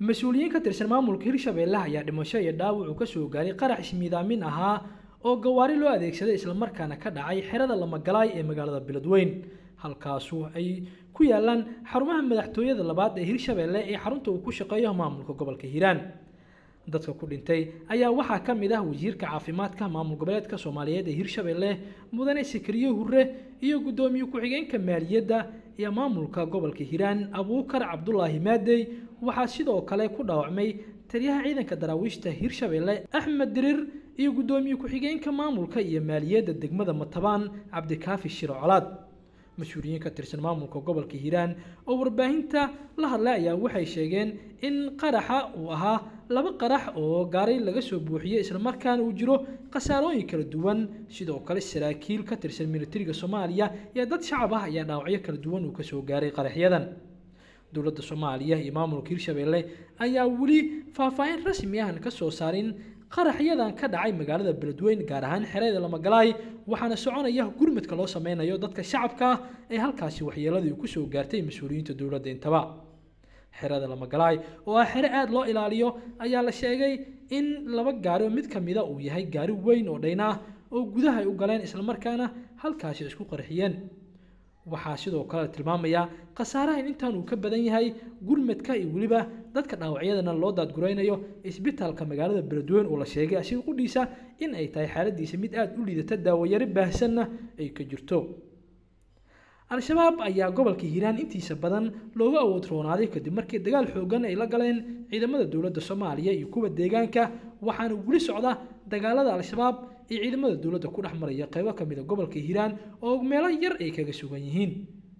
mas-uuliyiin ka tirsan maamulka hirshabeelle ayaa dhimasho iyo dhaawac uu kasoo gaaray qarax ismiidaamin ahaa oo gawaari loo adeegsaday islamarkaana ka dhacay xerada lamagalaay ee magaalada beledweyn halkaasu ay ku yaalaan xarumaha madaxtooyada labaad ee hirshabeelle ee xarunta uu ku shaqeeyo maamulka gobolka hiiraan dadka ku dhintay ayaa waxaa ka mid ah wasiirka caafimaadka maamul goboleedka soomaaliyeed ee hirshabeelle mudane sakariye hure iyo guddoomiye ku-xigeenka maaliyadda iyo maamulka gobolka hiiraan abuukar cabdulaahi maadey waxaa sidoo kale ku dhaawacmay taliyaha ciidanka daraawiishta hirshabeelle axmed dirir iyo guddoomiye ku-xigeenka maamulka iyo maaliyadda degmada matabaan cabdikaafi shiro colaad mas-uuliyiin ka tirsan maamulka gobolka hiiraan oo warbaahinta la hadlay ayaa waxay sheegeen in qaraxa uu ahaa laba qarax oo gaaray laga soo buuxiyey islamarkaana uu jiro khasaarooyin kala duwan sidoo kale saraakiil ka tirsan militariga soomaaliya iyo dad shacab ah ayaa dhaawacyo kala duwan uu kasoo gaaray qaraxyadan dowladda soomaaliya iyo maamulka hirshabeelle ayaa weli faahfaahin rasmi ahan ka soo saarin qaraxyadan ka dhacay magaalada beledweyn gaar ahaan xerada lamagalaay waxaana soconaya gurmadka loo sameynayo dadka shacabka ah ee halkaasi waxyeeladii ku soo gaartay mas-uuliyiinta dowladda intaba xerada lamagalaay oo ah xere aada loo ilaaliyo ayaa la sheegay in laba gaari oo mid ka mida uu yahay gaari weyn oo dhayn ah oo gudaha ay u galeen islamarkaana halkaasi isku qarxiyeen waxaa sidoo kale la tilmaamayaa khasaaraha in intaan uu ka badan yahay gurmadka iyo weliba dadka dhaawacyadana loo daadguraynayo isbitaalka magaalada beledweyn oo la sheegay asiga qudhiisa in ay tahay xaaladiisa mid aada u liidata daawayaro baahsanna ay ka jirto al-shabaab ayaa gobolka hiiraan intiisa badan looga awood roonaaday kadib markii dagaal xoogan ay la galeen ciidamada dowladda soomaaliya iyo kuwa deegaanka waxaana weli socda dagaalada al-shabaab iyo ciidamada dowladda ku dhex maraya qaybo ka mid a gobolka hiiraan oo meelo yar ay kaga sugan yihiin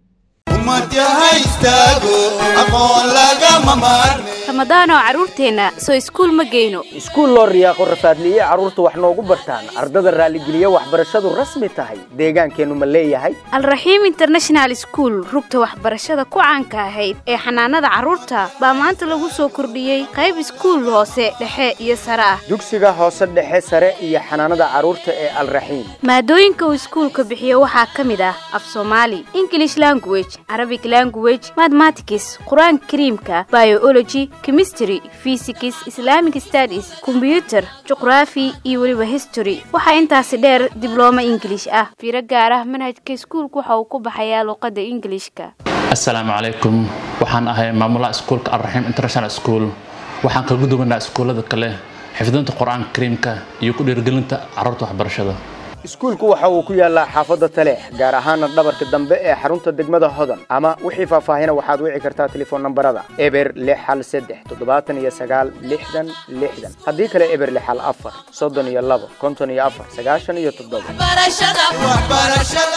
ramadaanoo carruurteenna soo iskuul ma geyno iskuul loo riyaaqo rafaadliye carruurta wax noogu bartaan ardada raalligeliya waxbarashadu rasmi tahay deegaankeennu ma leeyahay alraxiim international school rugta waxbarashada ku caanka ahayd ee xanaanada carruurta baa maanta lagu soo kordhiyey qayb iskuul hoose dhexe iyo sare ah dugsiga hoose dhexe sare iyo xanaanada carruurta ee alraxiim maadooyinka uu iskuulka bixiyo waxaa ka mid ah af soomaali english language arabic language mathematics qur-aanka kariimka biology chemistry physics islamic studies kombyuter juqraafi iyo weliba history waxaa intaasi dheer diblooma ingilish ah fiiro gaar ah manhajka iskuulka waxa uu ku baxayaa luqadda ingilishka assalaamu calaykum waxaan ahay maamulaha iskuulka alraxiim international school waxaan kaga duwanaa iskuullada kale xifdinta qur-aanka kariimka iyo ku dhiirgelinta carruurta waxbarashada iskuulku waxa uu ku yaallaa xaafadda taleex gaar ahaana dhabarka dambe ee xarunta degmada hodan ama wixii faahfaahina waxaad wici kartaa telefoon nambarada eber lix hal saddex toddobaatan iyo sagaal lixdan lixdan haddii kale eber lix hal afar soddon iyo labo konton iyo afar sagaashan iyo toddoba